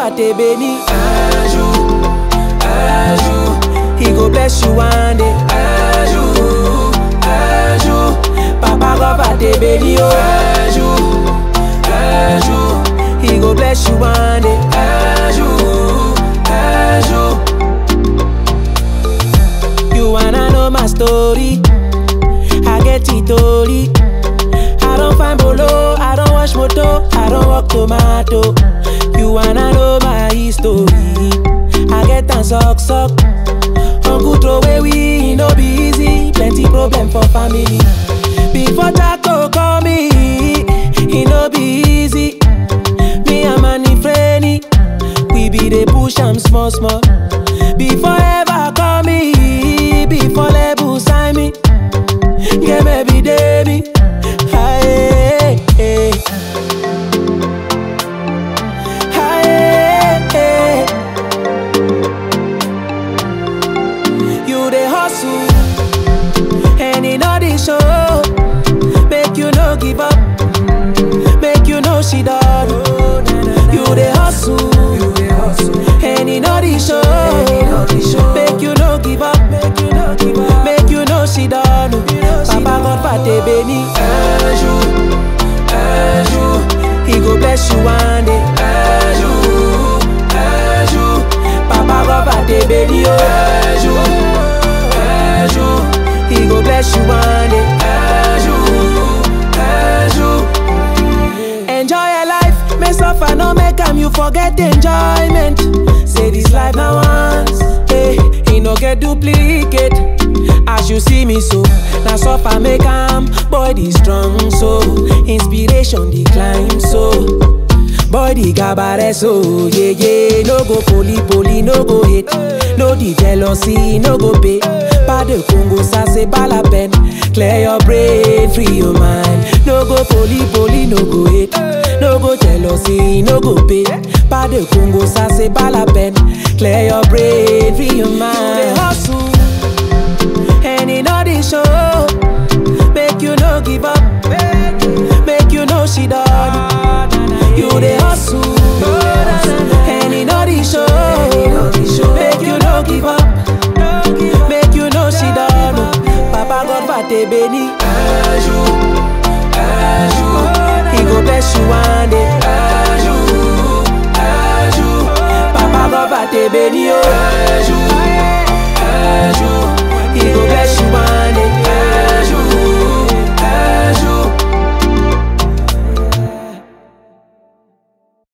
va t'aider ni un jour, un jour. He go bless you one day, un jour, un jour. Papa God va te bénir, oh, un jour, un jour. He go bless you one day, un jour, un jour. You wanna know my story? I get it story. I don't find bolo, I don't wash moto, I don't walk tomato. You wanna know my history? I get and suck suck. Uncle throw away we no be easy, plenty problem for family. Before Jaco call me, it no be easy. Me and Manny Frenny, we be the push am small small. Before ever call me, before label sign me, yeah maybe day me. Aye, aye. Aye, aye. You the hustle, and in all the show, make you no give up, make you no she done. You the hustle, and in all the show, make you no give up, make you no give up, make you no she done. Papa God va te bénir un jour, un jour, He go bless you one day, un jour, un jour. Papa God va te bénir un jour, un jour. He go bless you one day, un jour, un jour. Enjoy your life, may suffer no make am you forget enjoyment. Say this life now once, hey, he no get duplicate. As you see me so, now suffer make am body strong so, inspiration decline so. Body gabare so, yeah yeah. No go poli poli, no go hate. No the jealousy, no go pay. Pas de Congo, ça c'est pas la peine. Clear your brain, free your mind. No go poli poli, no go hate. No go jealousy, no go pay. Pas de Congo, ça c'est pas la peine. Clear your brain, free your mind. They hustle, and in all the show, make you no give up, make you no she done. You the hustle, and in all the show, make you no give up, make you no she done. Papa God va te bénir un jour, un jour. He go bless you one day, un jour, un jour. Papa God va te bénir un